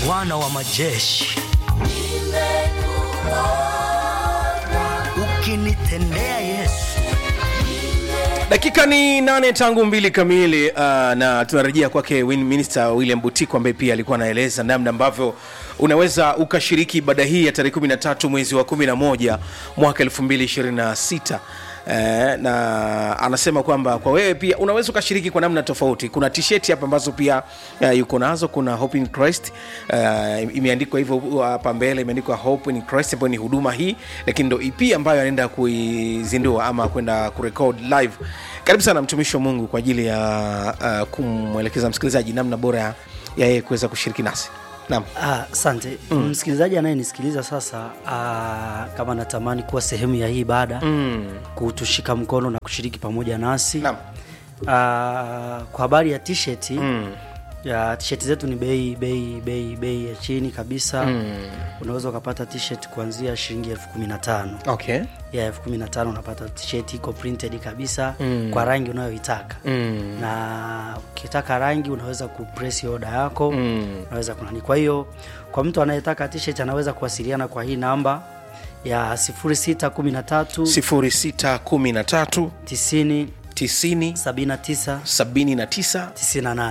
Bwana wa majeshi, ukinitendea Yesu dakika ni nane tangu mbili kamili uh, na tunarejea kwake Win- minister william butiko ambaye pia alikuwa anaeleza namna ambavyo unaweza ukashiriki ibada hii ya tarehe 13 mwezi wa 11 mwaka 226 Eh, na anasema kwamba kwa wewe pia unaweza ukashiriki kwa namna tofauti kuna tisheti hapa ambazo pia uh, yuko nazo kuna hope in christ uh, imeandikwa hivyo uh, hapa mbele imeandikwa hope in christ ambayo ni huduma hii lakini ndo ep ambayo anaenda kuizindua ama kwenda kurekod live karibu sana mtumishi wa mungu kwa ajili ya uh, kumwelekeza msikilizaji namna bora ya ya yeye kuweza kushiriki nasi naam Ah, asante mm. msikilizaji anayenisikiliza sasa ah, kama natamani kuwa sehemu ya hii ibada mm. kutushika mkono na kushiriki pamoja nasi Naam. ah, kwa habari ya t-shirt mm. ya t-shirt zetu ni bei bei bei bei ya chini kabisa mm. unaweza ukapata t-shirt kuanzia shilingi elfu kumi na tano okay ya elfu kumi na tano unapata t-shirt iko printed kabisa mm. kwa rangi unayoitaka mm. na ukitaka rangi unaweza kupress oda yako mm. unaweza kunani kwa hiyo kwa mtu anayetaka t-shirt anaweza kuwasiliana kwa hii namba ya 0613 0613 90 90 79 79 98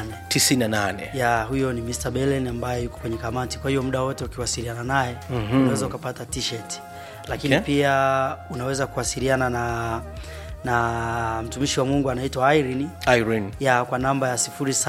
98 ya huyo ni Mr. Belen ambaye yuko kwenye kamati kwa hiyo muda wote ukiwasiliana naye mm-hmm. unaweza ukapata t-shirt lakini Okay. pia unaweza kuwasiliana na na mtumishi wa Mungu anaitwa Irene irene ya kwa namba ya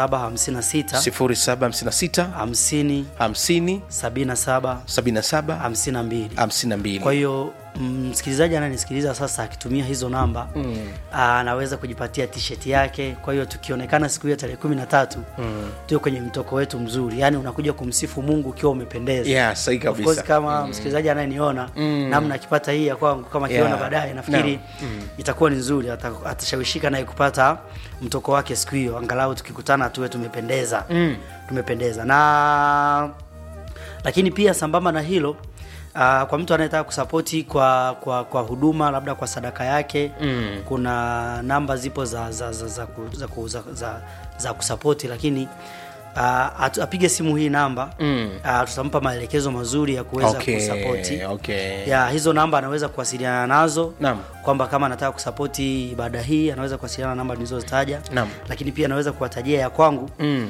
0756 0756 50 50 77 77 52 52 kwa hiyo mm, msikilizaji ananisikiliza sasa akitumia hizo namba mm. anaweza kujipatia t-shirt yake kwa hiyo tukionekana siku hiyo tarehe kumi na tatu mm. tuwe kwenye mtoko wetu mzuri yaani unakuja kumsifu mungu ukiwa umependeza Yeah, sahihi Of course, kabisa. kama msikilizaji anayeniona mm. namna akipata hii ya kwangu kama akiona Yeah. baadaye nafikiri No. mm. itakuwa ni nzuri ata- atashawishika naye kupata mtoko wake siku hiyo angalau tukikutana tuwe tumependeza mm. tumependeza na lakini pia sambamba na hilo uh, kwa mtu anayetaka kusapoti kwa, kwa kwa huduma labda kwa sadaka yake mm. kuna namba zipo za za za, za, ku- za, ku- za, za, za kusapoti lakini uh, atu- apige simu hii namba mm. uh, tutampa maelekezo mazuri ya kuweza Okay, kusapoti okay. ya hizo namba anaweza kuwasiliana nazo Naam. kwamba kama anataka kusapoti ibada hii anaweza kuwasiliana na namba nilizozitaja Naam. lakini pia anaweza kuwatajia ya kwangu mm.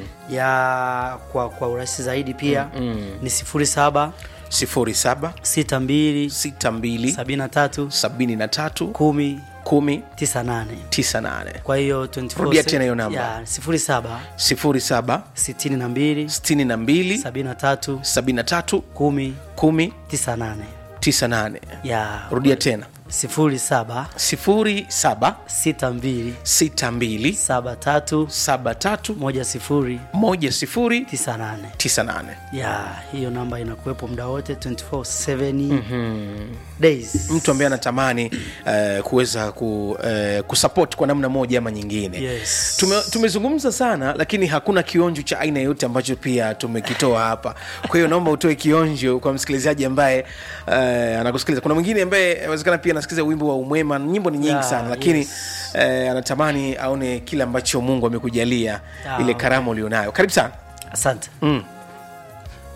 ya kwa, kwa urahisi zaidi pia mm, mm. ni sifuri saba 07 sita mbili 62 sabini na tatu 73 kumi 10 tisa nane 98 kwa hiyo 24 Rudia tena hiyo namba. ya sifuri saba 07 sitini na mbili 62 sabini na tatu 73 kumi 10 tisa nane 98 ya rudia tena sifuri saba 07 sita mbili 62 saba tatu 73 moja sifuri 10 tisa nane 98 ya hiyo namba inakuwepo muda wote 24/7 mm-hmm. days mtu ambaye anatamani uh, kuweza ku, uh, kusupport kwa namna moja ama nyingine Yes. Tume, tumezungumza sana lakini hakuna kionjo cha aina yoyote ambacho pia tumekitoa hapa kwa hiyo naomba utoe kionjo kwa msikilizaji ambaye uh, anakusikiliza kuna mwingine ambaye awezekana pia anasikiliza wimbo wa umwema nyimbo ni nyingi Yeah, sana lakini yes. uh, anatamani aone kile ambacho mungu amekujalia Ah, ile karama ulionayo karibu sana asante mm.